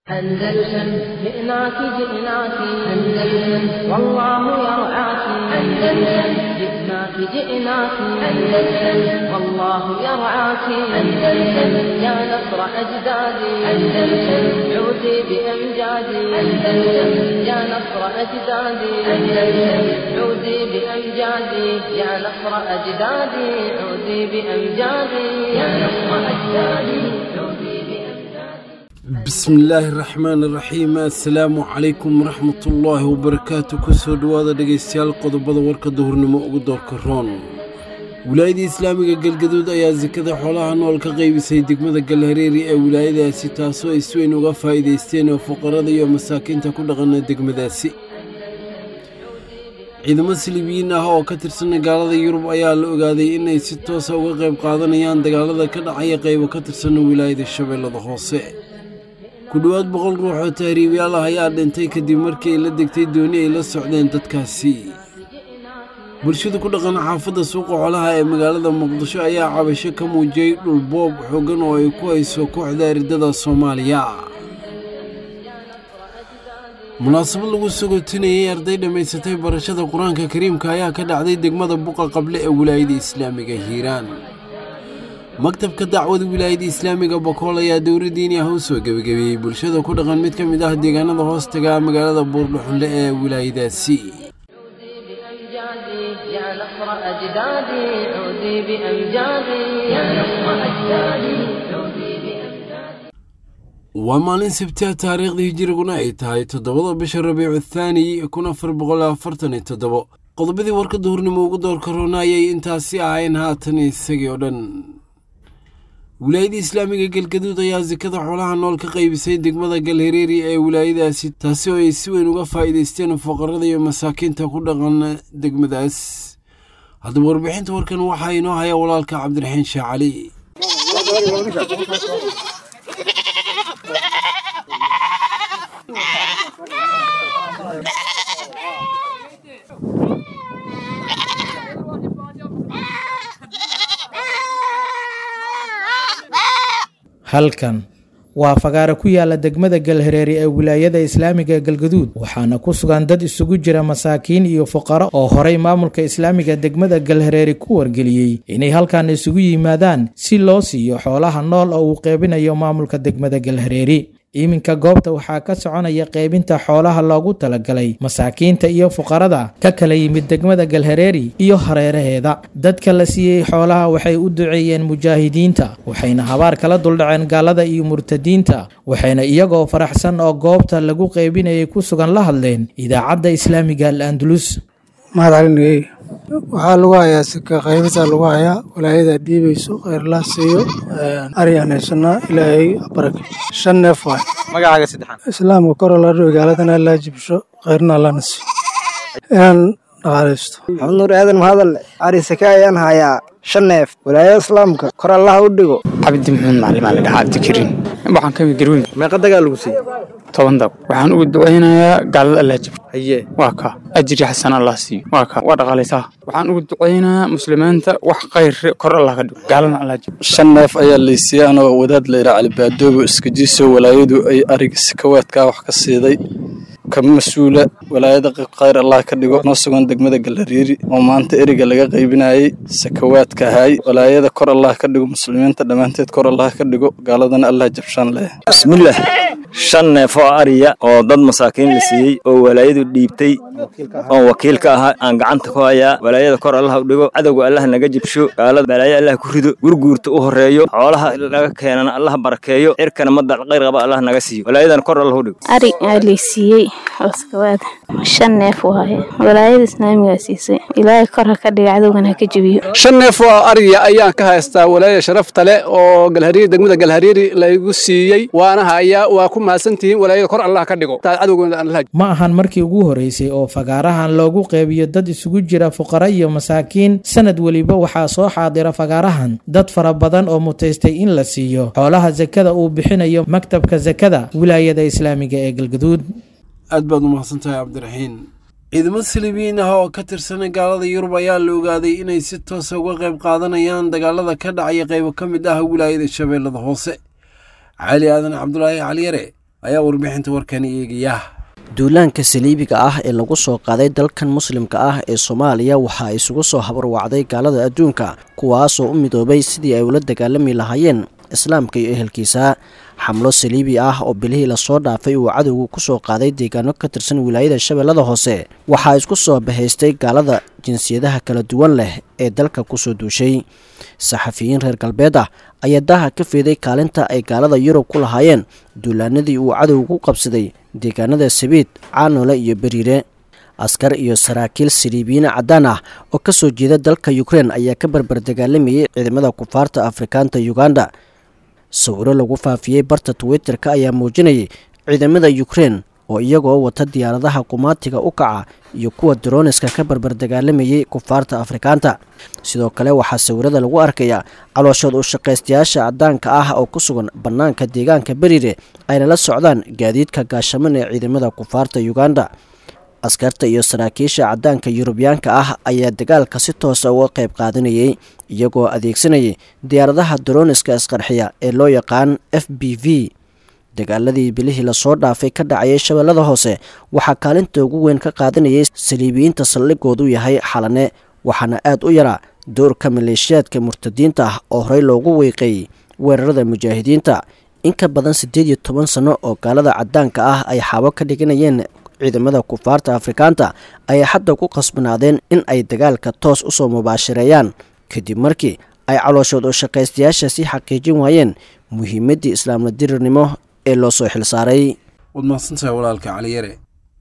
أندلسن جئناك جئناك أندلسن والله يرعاك أندلسن جئناك جئناك أندلسن والله يرعاك أندلسن يا نصر أجدادي أندلسن عودي بأمجادي أندلسن يا نصر أجدادي أندلسن عودي بأمجادي يا نصر أجدادي عودي بأمجادي يا نصر أجدادي عودي بأمجادي بسم illaahi raxmaan iraxiim assalaamu calaykum waraxmatullaahi wabarakaatu kusoo dhowaada dhegaystayaal qodobada warka duhurnimo ugu doorka roon wilaayadda islaamiga galgaduud ayaa sekada xoolaha nool ka qaybisay degmada galhareeri ee wilaayadaasi taasoo ay si weyn uga faa'iidaysteen oo fuqarada iyo masaakiinta ku dhaqana degmadaasi ciidamo silibiyiin ah oo ka tirsan gaalada yurub ayaa la ogaaday inay si toosa uga qayb qaadanayaan dagaalada ka dhacaya qaybo ka tirsan wilaayada shabeellada hoose ku dhowaad boqol ruux oo tahriibyaal ah ayaa dhintay kadib markii ay la degtay dooni ay la socdeen dadkaasi bulshada ku dhaqan xaafadda suuqa xolaha ee magaalada muqdisho ayaa cabasho ka muujiyey dhul boob xooggan oo ay ku hayso kooxda eridada soomaaliya munaasabad lagu sagootinayay arday dhammaysatay barashada qur-aanka kariimka ayaa ka dhacday degmada buqa qable ee wilaayada islaamiga hiiraan maktabka dacwada wilaayada islaamiga bokool ayaa dowla diini ah u soo gebagabeeyey bulshada ku dhaqan mid ka mid ah deegaanada hoostaga magaalada buurdhuxunle ee wilaayadaasi بأمجادي يا نصر أجدادي عودي بأمجادي يا نصر أجدادي عودي بأمجادي waa maalin sabtiha taariikhdii hijiriguna ay tahay toddobada bisha rabiicu thaani kun afar boqol afartan iyo toddobo qodobadii warka duhurnimo ugu doorka roona ayay intaasi ahayn haatan isagii oo dhan wilaayada islaamiga galgaduud ayaa sekada xoolaha nool ka qaybisay degmada galhareeri ee wilaayadaasi taasi oo ay si weyn uga faa'iidaysteen fuqarada iyo masaakiinta ku dhaqan degmadaas haddaba warbixinta warkan waxaa inoo haya walaalka cabdiraxiin sheekh cali halkan waa fagaare ku yaala degmada galhareeri ee wilaayada islaamiga ee galgaduud waxaana ku sugan dad isugu jira masaakiin iyo fuqaro oo horay maamulka islaamiga degmada galhareeri ku wargeliyey inay halkan isugu yimaadaan si loo siiyo xoolaha nool oo uu qeybinayo maamulka degmada galhareeri iminka goobta waxaa ka soconaya qeybinta xoolaha loogu talagalay masaakiinta iyo fuqarada ka kala yimid degmada galhareeri iyo hareeraheeda dadka la siiyey xoolaha waxay u duceeyeen mujaahidiinta waxayna habaar kala duldhaceen gaalada iyo murtadiinta waxayna iyagoo faraxsan oo goobta lagu qeybinayay ku sugan la hadleen idaacadda islaamiga al andalus mahad calinagey waxaa lagu hayaa sika qaybisa lagu hayaa walaayada dhiibayso khayrlaa siiyo aryaan haysanaa ilaahay barake shan neef waay magacaaga saddexaan islaamka kor la dhigo gaaladana allaa jibsho khayrna allana siiyo inaan dhaqaalaysto maxamed nuur aadan mahadalle ari sake ayaan hayaa shan neef walaayada islaamka kor allaha u dhigo cabdi maxamed macallim aan la dhahaa cabdikariin waxaan ka mid garweyn meeqa dagaa lagu siiyey toban dab waxaan ugu ducaynayaa gaalada allah jib haye waa kaa ajri xasan allah siiyo waa kaa waa dhaqaalaysaa waxaan ugu ducaynayaa muslimiinta wax khayr kor allah ka dhigo gaaladana allah jib shan neef ayaa laysiiyey anoo wadaad layidhaa calibaadoobo iskajiiso walaayadu ay ariga sikawaadkaa wax ka siiday ka mas-uula walaayada khayr allah ka dhigo noo sugan degmada galhariiri oo maanta eriga laga qaybinayey sakawaadka ahay walaayada kor allah ka dhigo muslimiinta dhammaanteed kor allah ka dhigo gaaladana allah jabshaan leh bismillaah shan neef oo ariya oo dad masaakiin la siiyey oo walaayadu dhiibtay oon wakiil ka ahaa aan gacanta ku hayaa walaayada kor allah u dhigo cadowga allah naga jibsho gaalada balaayo allah ku rido gurguurta u horeeyo xoolaha laga keenana allah barakeeyo cirkana madal khayr qaba allah naga siiyo walaayadana kor allah u dhigo ari aa laysiiyey oskawaad shan neef waaye walaayada islaamigaa siisay ilaahay kor ha ka dhiga cadowgana ha ka jebiyo shan neef oo ariya ayaan ka haystaa walaayada sharafta leh oo galhariiri degmada galhariiri laygu siiyey waana hayaa waa ku mahadsantihiin walaayada kor allah ka dhigo cadowgana aan la ma ahan markii ugu horeysay oo fagaarahan loogu qeybiyo dad isugu jira fuqaro iyo masaakiin sanad weliba waxaa soo xaadira fagaarahan dad fara badan oo mutaystay in la siiyo xoolaha sakada uu bixinayo maktabka sakada wilaayada islaamiga ee galgaduud aad baad u mahadsantahay cabdiraxiin ciidamo silibiyiin ah oo ka tirsan gaalada yurub ayaa la ogaaday inay si toosa uga qayb qaadanayaan dagaalada ka dhacaya qaybo ka mid ah wilaayada shabeellada hoose cali aadan cabdulaahi caliyare ayaa warbixinta warkani eegaya duulaanka saliibiga ah ee lagu soo qaaday dalkan muslimka ah ee soomaaliya waxaa isugu soo habarwacday gaalada adduunka kuwaasoo u midoobay sidii ay ula dagaalami lahaayeen islaamka iyo ehelkiisa xamlo saliibi ah oo bilihii lasoo dhaafay uu cadowgu ku soo qaaday deegaano ka tirsan wilaayada shabeellada hoose waxaa isku soo bahaystay gaalada jinsiyadaha kala duwan leh ee dalka kusoo duushay saxafiyiin reer galbeed ah ayaa daaha ka feeday kaalinta ay gaalada yurub ku lahaayeen duulaanadii uu cadowgu ku qabsaday deegaanada sabiid caanole iyo beriire askar iyo saraakiil saliibiyiin caddaan ah oo ka soo jeeda dalka ukrein ayaa ka barbar dagaalamayay ciidamada kufaarta afrikaanta uganda sawiro lagu faafiyey barta twitter-ka ayaa muujinayay ciidamada ukrein oo iyagoo wata diyaaradaha qumaatiga u kaca iyo kuwa daroniska ka barbar dagaalamayay kufaarta afrikaanta sidoo kale waxaa sawirada lagu arkayaa calooshood u shaqaystayaasha caddaanka ah oo ku sugan bannaanka deegaanka beriire ayna la socdaan gaadiidka gaashaman ee ciidamada kufaarta uganda askarta iyo saraakiisha caddaanka yurubiyaanka ah ayaa dagaalka si toosa uga qayb qaadanayay iyagoo adeegsanayay diyaaradaha daroniska isqarxiya ee loo yaqaan f b v dagaaladii bilihii lasoo dhaafay ka dhacayay shabeellada hoose waxaa kaalinta ugu weyn ka qaadanayay saliibiyiinta saldhigoodu yahay xalane waxaana aad u yaraa doorka maleeshiyaadka murtadiinta ah oo horey loogu weyqeeyey weerarada mujaahidiinta in ka badan siddeed iyo toban sanno oo gaalada caddaanka ah ay xaabo ka dhiganayeen ciidamada kufaarta afrikaanta ayay hadda ku qasbanaadeen in ay dagaalka toos usoo mubaashareeyaan kadib markii ay calooshood oo shaqaystayaasha sii xaqiijin waayeen muhiimaddii islaamla dirirnimo ee loo soo xilsaaray waad mahadsantahay walaalka caliyare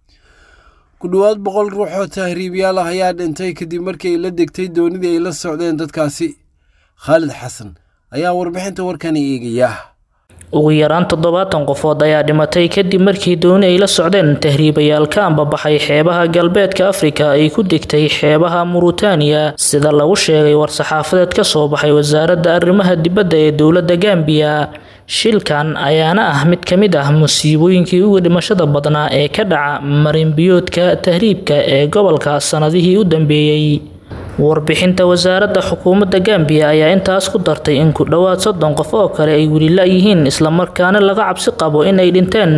ku dhowaad boqol ruux oo tahriibyaal ah ayaa dhintay kadib markii ay la degtay doonidii ay la socdeen dadkaasi khaalid xasan ayaa warbixinta warkani eegaya ugu yaraan toddobaatan qofood ayaa dhimatay kadib markii dooni ay la socdeen tahriibayaal ka ambabaxay xeebaha galbeedka afrika ay ku degtay xeebaha muritaaniya sida lagu sheegay war-saxaafadeed ka soo baxay wasaaradda arrimaha dibadda ee dowladda gambiya shilkan ayaana ah mid ka mid ah musiibooyinkii ugu dhimashada badnaa ee ka dhaca marinbiyoodka tahriibka ee gobolka sannadihii u dambeeyey warbixinta wasaaradda xukuumadda gambiya ayaa intaas ku dartay in ku dhowaad soddon qof oo kale ay weli la-yihiin islamarkaana laga cabsi qabo inay dhinteen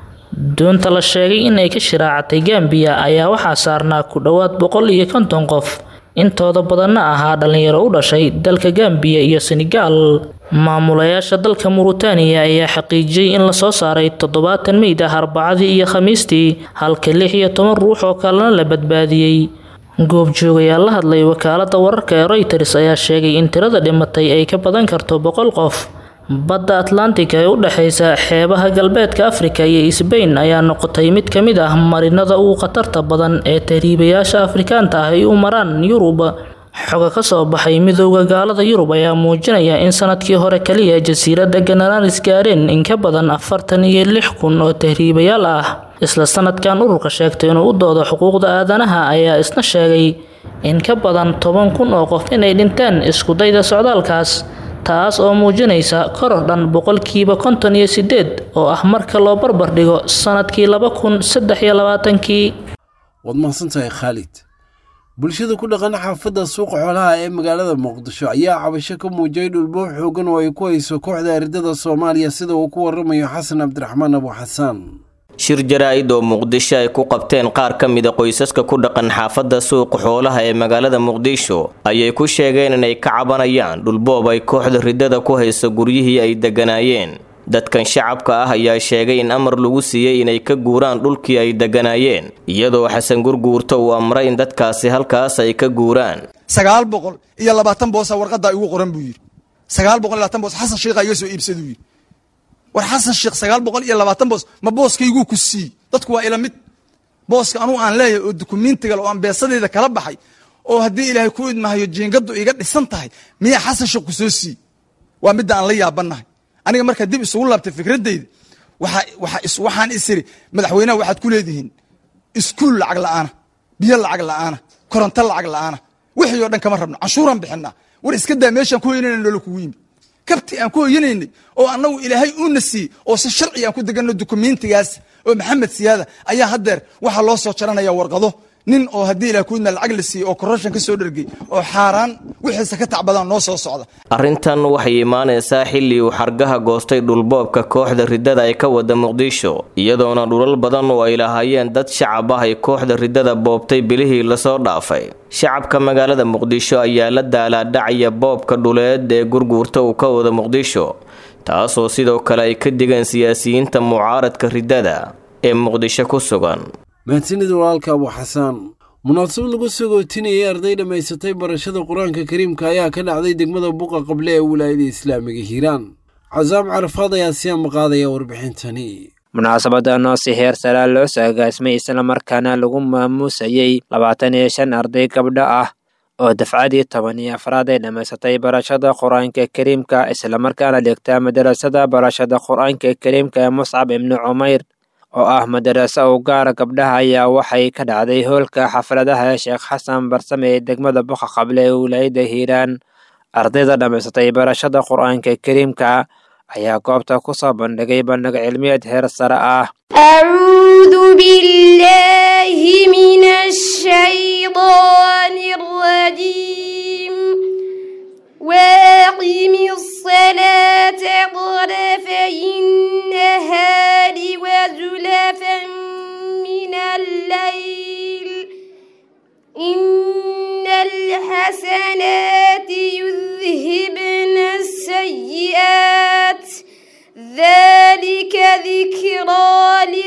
doonta la sheegay inay ka shiraacatay gambiya ayaa waxaa saarnaa ku dhowaad boqol iyo konton qof intooda badanna ahaa dhalinyaro u dhashay dalka gambiya iyo senegaal maamulayaasha dalka muritaaniya ayaa xaqiijiyey in lasoo saaray toddobaatan meyd ah arbacadii iyo khamiistii halka lix iyo toban ruux oo kalena la badbaadiyey goobjoogayaal la hadlay wakaalada wararka ee reuters ayaa sheegay in tirada dhimatay ay ka badan karto boqol qof badda atlantika ee u dhexeysa xeebaha galbeedka afrika iyo sbain ayaa noqotay mid ka mid ah marinada ugu khatarta badan ee tahriibayaasha afrikaanta ah ay u maraan yurub xoga ka soo baxay midooda gaalada yurub ayaa muujinaya in sanadkii hore kaliya jasiiradda ganaranis gaareen in ka badan afartan iyo lix kun oo tahriibayaal ah isla sanadkan ururka sheegtay inuu u doodo xuquuqda aadanaha ayaa isna sheegay in ka badan toban kun oo qof inay dhinteen iskudayda socdaalkaas taas oo muujinaysa koror dhan boqolkiiba konton iyo sideed oo ah marka loo barbar dhigo sanadkii laba kun saddex iyo labaatankii waad mahadsantahay khaalid bulshada ku dhaqan xaafadda suuqa xoolaha ee magaalada muqdisho ayaa cabasho ka muujiyay dhulboob xoogan oo ay ku hayso kooxda ardada soomaaliya sida uu ku waramayo xasan cabdiraxmaan abu xasaan shir jaraa-id oo muqdisho ay ku qabteen qaar ka mida qoysaska ku dhaqan xaafadda suuqa xoolaha ee magaalada muqdisho ayay ku sheegeen inay ka cabanayaan dhulboob ay kooxda ridada ku hayso guryihii ay degganaayeen dadkan shacabka ah ayaa sheegay in amar lagu siiyey inay ka guuraan dhulkii ay degganaayeen iyadoo xasan gurguurta uu amray in dadkaasi halkaas ay ka guuraan sagaal boqol iyo labaatan boosa warqadaa igu qoran buu yidhi sagaal boqol iyo labaatan boos xasan sheikha iga soo iibsaduu yidhi war xasan sheekh sagaal boqol iyo labaatan boos ma booskayguu ku siiyey dadku waa ila mid booska anugu aan leeyahay oo dukumentigal oo aan beesadeyda kala baxay oo haddii ilaahay ku idmahayo jiingadu iga dhisan tahay miyaa xasan sheekh ku soo siiyey waa midda aan la yaabannahay aniga markaa dib isugu laabtay fikradeyda waxaan isiri madaxweynaha waxaad ku leedihiin iskuul lacag la'aana biyo lacag la'aana koronto lacag la'aana wixii oo dhan kama rabno canshuuraan bixinaa war iska daa meeshaan ku hoynayna noola kugu yimi kabti aan ku hoyanaynay oo annagu ilaahay uuna siiyey oo si sharci aan ku deganno dukumentigaas oo maxamed siyaada ayaa haddeer waxaa loo soo jaranaya warqado nin oo haddii ilaah kuidma lacag la siiyey oo korrashan ka soo dhergey oo xaaraan wixiisa ka tacbadaan noo soo socda arrintan waxay imaanaysaa xilli uu xargaha goostay dhulboobka kooxda riddada ay ka wada muqdisho iyadoona dhulal badan oo ay lahaayeen dad shacab ah ay kooxda riddada boobtay bilihii lasoo dhaafay shacabka magaalada muqdisho ayaa la daalaadhacaya boobka dhuleed ee gurguurta uu ka wada muqdisho taasoo sidoo kale ay ka digeen siyaasiyiinta mucaaradka riddada ee muqdisho ku sugan mahadsanid walaalka abu xasaan munaasabad lagu sagootinayay arday dhammaysatay barashada qur-aanka kariimka ayaa ka dhacday degmada buqa qable ee wilaayada islaamiga hiiraan casaam carafaad ayaa siyaa maqaadaya warbixintani munaasabadan oo si heer saraa loo soo agaasmay islamarkaana lagu maamuusayey labaatan iyo shan arday gabdho ah oo dafcadii toban iyo afraad ay dhammaysatay barashada qur-aanka kariimka islamarkaana dhigta madarasada barashada qur-aanka kariimka ee muscab ibni cumayr oo ah madaraso u gaara gabdhaha ayaa waxay ka dhacday hoolka xafladaha sheekh xasan barsame ee degmada buqa qable ee wilaayada hiiraan ardayda dhammaysatay barashada qur-aanka kariimka ayaa goobta ku soo bandhigay bandhig cilmiyeed heer sare ah أعوذ بالله من الشيطان الرجيم واقم الصلاة طرفي النهار وزلفا من الليل إن الحسنات يذهبن السيئات ذلك ذكرى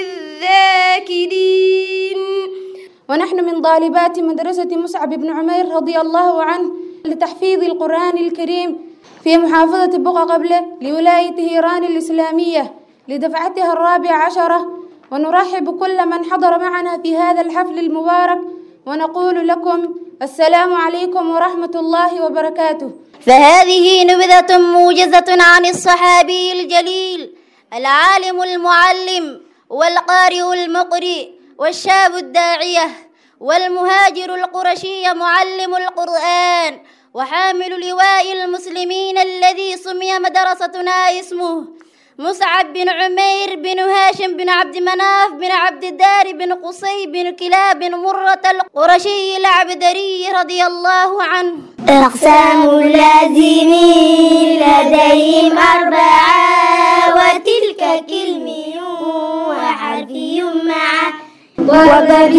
للذاكرين ونحن من طالبات مدرسة مصعب بن عمير رضي الله عنه لتحفيظ القرآن الكريم في محافظة بقى قبله لولاية هيران الإسلامية لدفعتها الرابعة عشرة ونرحب كل من حضر معنا في هذا الحفل المبارك ونقول لكم السلام عليكم ورحمة الله وبركاته فهذه نبذة موجزة عن الصحابي الجليل العالم المعلم والقارئ المقرئ والشاب الداعية والمهاجر القرشي معلم القرآن وحامل لواء المسلمين الذي سمي مدرستنا اسمه مصعب بن عمير بن هاشم بن عبد مناف بن عبد الدار بن قصي بن كلاب بن مرة القرشي العبدري رضي الله عنه أقسام اللازمين لديهم أربعة وتلك كلمي وحرفي معه وضرب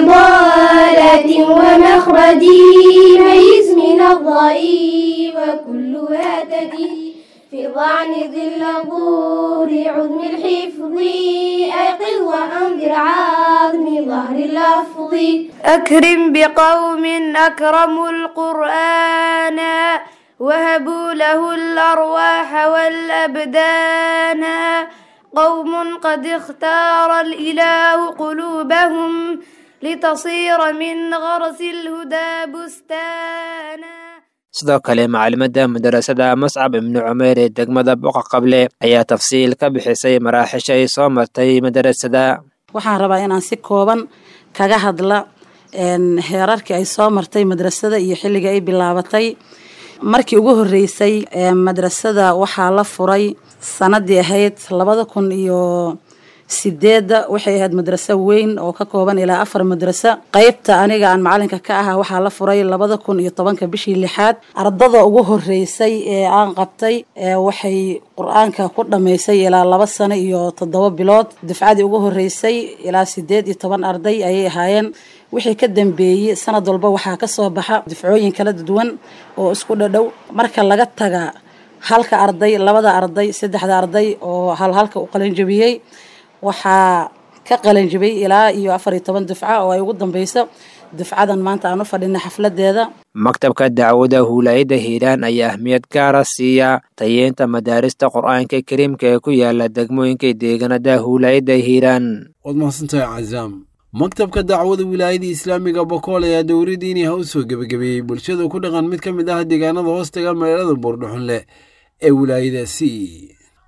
استضالة ومخرج ميز من الضئي وكلها تدي في ضعن ظل ظهور عظم الحفظ أيقظ وأنذر عظم ظهر اللفظ أكرم بقوم أكرموا القرآن وهبوا له الأرواح والأبدان قوم قد اختار الإله قلوبهم لتصير من غرس الهدى بستانا sidoo kale macalimadda madarasada muscab ibni cumeer ee degmada boqa qable ayaa tafsiil ka bixisay maraaxisha ay soo martay madarasada waxaan rabaa inaan si kooban kaga hadla heerarkii ay soo martay madrasada iyo xilliga ay bilaabatay markii ugu horeysay madrasada waxaa la furay sanadii ahayd labada kun iyo sideedda waxay ahayd madraso weyn oo ka kooban ilaa afar madraso qeybta aniga aan macalinka ka ahaa waxaa la furay labada kun iyo tobanka bishii lixaad ardada ugu horeysay ee aan qabtay waxay qur-aanka ku dhammaysay ilaa laba sano iyo toddoba bilood dafcadii ugu horeysay ilaa sideed iyo toban arday ayay ahaayeen wixii ka dambeeyey sanad walba waxaa kasoo baxa dafcooyin kala duwan oo isku dhadhow marka laga taga halka arday labada arday saddexda arday oo halhalka u qalanjabiyey waxaa ka qalanjibay ilaa iyo afar iyo toban dufca oo ay ugu dambeyso dufcadan maanta aan u fadhinay xafladeeda maktabka dacwada huulaayada hiiraan ayaa ahmiyad gaara siiya tayeenta madaarista qur-aanka kariimka ee ku yaala degmooyinka deegaanada huulaayada hiiraan waad mahadsantahay cazaam maktabka dacwada wilaayada islaamiga bokool ayaa dowladdiini ha u soo gebagabeeyey bulshada ku dhaqan mid ka mid ah deegaanada hoostaga magaalada buurdhuxunleh ee wilaayadaasi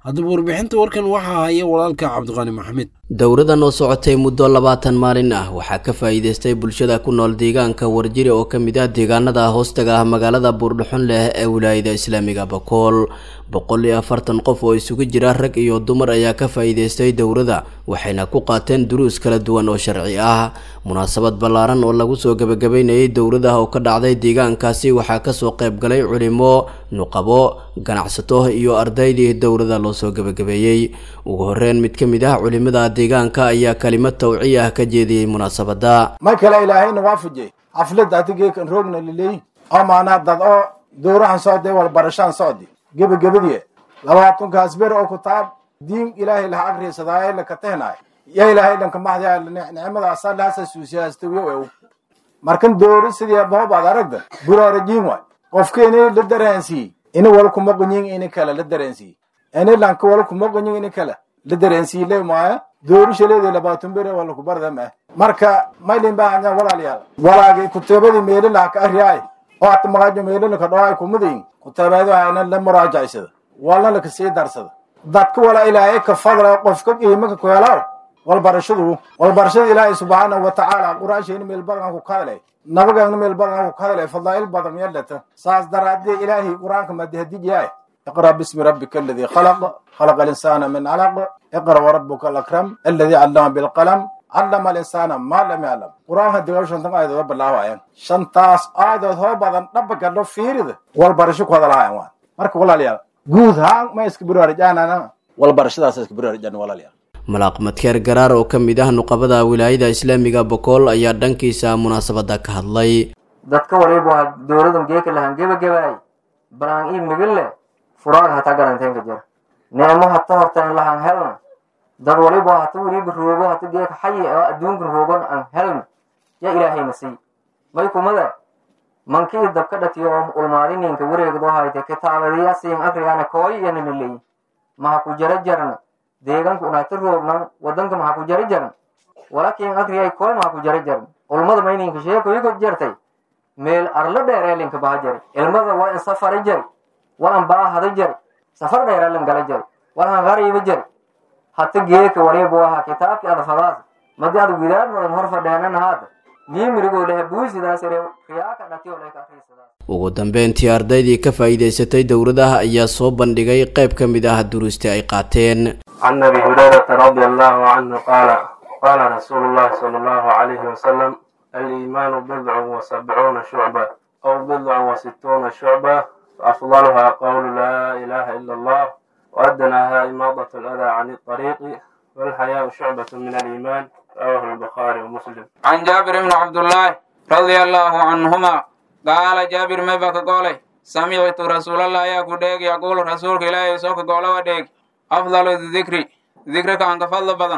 haddaba warbixinta warkan waxaa haya walaalka cabdiqaani maxamed dowradan oo socotay muddo labaatan maalin ah waxaa ka faa'iidaystay bulshada ku nool deegaanka warjiri oo ka mid ah deegaanada hoostaga ah magaalada buurdhuxun leh ee wilaayada islaamiga bakool boqol iyo afartan qof oo isugu jira rag iyo dumar ayaa ka faa'iidaystay dowrada waxayna ku qaateen duruus kala duwan oo sharci ah munaasabad ballaaran oo lagu soo gebagabeynayay dowrada oo ka dhacday deegaankaasi waxaa kasoo qayb galay culimo nuqabo ganacsato iyo ardaydii dowrada loo soo gebagabeeyey ugu horeyn mid ka mid ah culimada deegaanka ayaa kalimad tawciya ah ka jeediyey munaasabada mar kale ilaahayna waa fujey xaflada hatigeekan roogna liley oo maanaa dad oo dowrahan socday walbarashaan socdi gebagabadii labaatunkaas ber oo kutaab diin ilaahay laha agriisadaaye laka tehnaay ya ilaahay dhanka maxdaa nicmadaasa laasa suusiyaastawyo ew markan doori sidii boobaad aragda buraarajiin waay qofkeeni la dareensiiyey ini wal kuma qunyin ini kale la dareensiiyey ini lanka wal kuma qunyin ini kale la dareensiiyey le maaya doori shaleedii labaatan bere wala ku barda ma marka maylin baahanya walaalayaal walaagay kutaabadii meelo laha ka arriyaay oo hata maqaajo meelo laka dhawaay kumadayin kutaabaadu hayna la muraajacsada walna laka sii darsada dadka wala ilaahay ka fadla qofka qiimaka ku helaaw walbarashadu walbarashada ilaahay subxaanahu watacaala qur-aansheena meel badan ku kadalay nabagaagna meel badan ku kadalay fadaa'il badan yeelata saas daraadee ilaahay qur-aanka madahadijaay اقرأ باسم ربك الذي خلق خلق الإنسان من علق اقرأ وربك الأكرم الذي علم بالقلم علم الإنسان ما لم يعلم قرآن هدي وشان تنقى إذا رب الله وعيان شانتاس آيدو هو بدن ربك اللو فيرد والبرشك هذا الهايوان مرك ولا ليال جوز ها ما يسكبروا رجانا أنا والبرشة يسكبروا رجانا ولا ليال malaaq madkeer garaar oo ka mid ah nuqabada wilaayada islaamiga bokool ayaa dhankiisa munaasabada ka hadlay dadka waliba dowladan geeka lahan gebagabaay balaan ii migille furaaga hataa garanteen ka jira neemo hata hortaan lahan helna dad waliba hata weliba roogo hata geeka xayi oo adduunka roogon aan helna ya ilaahayna sii may kumada mankii dabka dhatiyo oo ulmaadininka wareegdo hayte kitaabadiya siin afrigana kooyi iyo nimiley maha ku jara jarna deeganku unaata roognan wadanka maha ku jara jarn walakin agriyay kooy maha ku jara jarn ulmada mayninka sheekoyigo jartay meel arla dheereelinka baha jari ilmada waa in safari jari waan baahada jari safar dheereelin gala jari waan qariiba jari hata geeka waliba waha kitaabki adafadaas madi ad widaadmadan hor fadheenan haada niimirigo lehe buusidaasire riyaaka dhatiyo leka akriisadaas ugu dambeyntii ardaydii ka faa'iidaysatay dowladaha ayaa soo bandhigay qayb ka mid ah duruustii ay qaateen عن ابي هريره رضي الله عنه قال قال رسول الله صلى الله عليه وسلم الايمان بضع وسبعون شعبه او بضع وستون شعبه افضلها قول لا اله الا الله وادناها اماضه الاذى عن الطريق والحياء شعبه من الايمان رواه البخاري ومسلم عن جابر بن عبد الله رضي الله عنهما قال جابر ما بك قولي سمعت رسول الله يقول يقول رسولك إلهي سوك قول وديك أفضل الذكر ذكرك عن فضل بدن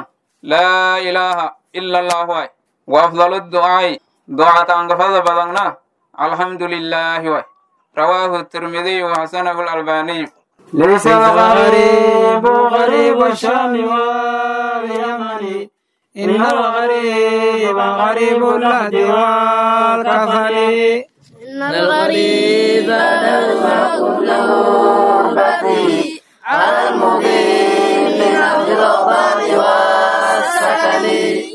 لا إله إلا الله واي وأفضل الدعاء دعاء عن فضل بدن الحمد لله واي رواه الترمذي وحسنه الألباني ليس الغريب غريب الشام واليمن إن الغريب غريب اللهد والكفن إن الغريب لو له البدي على المقيم من أرض الأوطان والسكن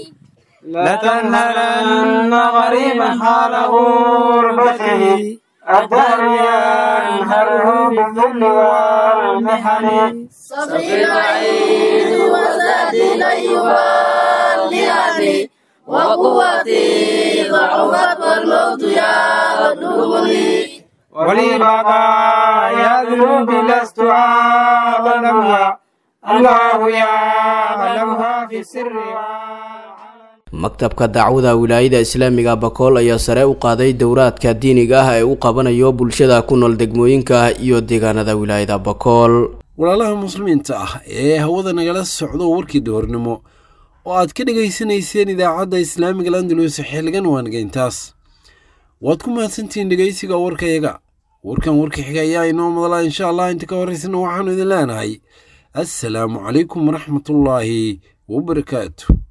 لتنهلن غريبا حال غربته الدهر ينهره بالذل والمحن صبري بعيد وزادي لن يبالغني وقوتي ضعفت والموت يغلبني ولي بقايا ذنوبي لست أعلمها الله يعلمها في السر maktabka dacwada wilaayada islaamiga bakool ayaa sare u qaaday dowraadka diiniga ah ee u qabanayo bulshada ku nool degmooyinka iyo deegaanada wilaayada bakool walaalaha muslimiinta ah ee hawada nagala socdo warkii doornimo oo aad ka dhegaysanayseen idaacadda islaamiga landalus xilligan waangeyntaas waad ku mahadsantihiin dhegaysiga warkayaga warkan warka xiga ayaa inoo madalaa insha allah inta ka horeysana waxaanu idin leenahay assalaamu calaykum waraxmatullaahi wabarakaatu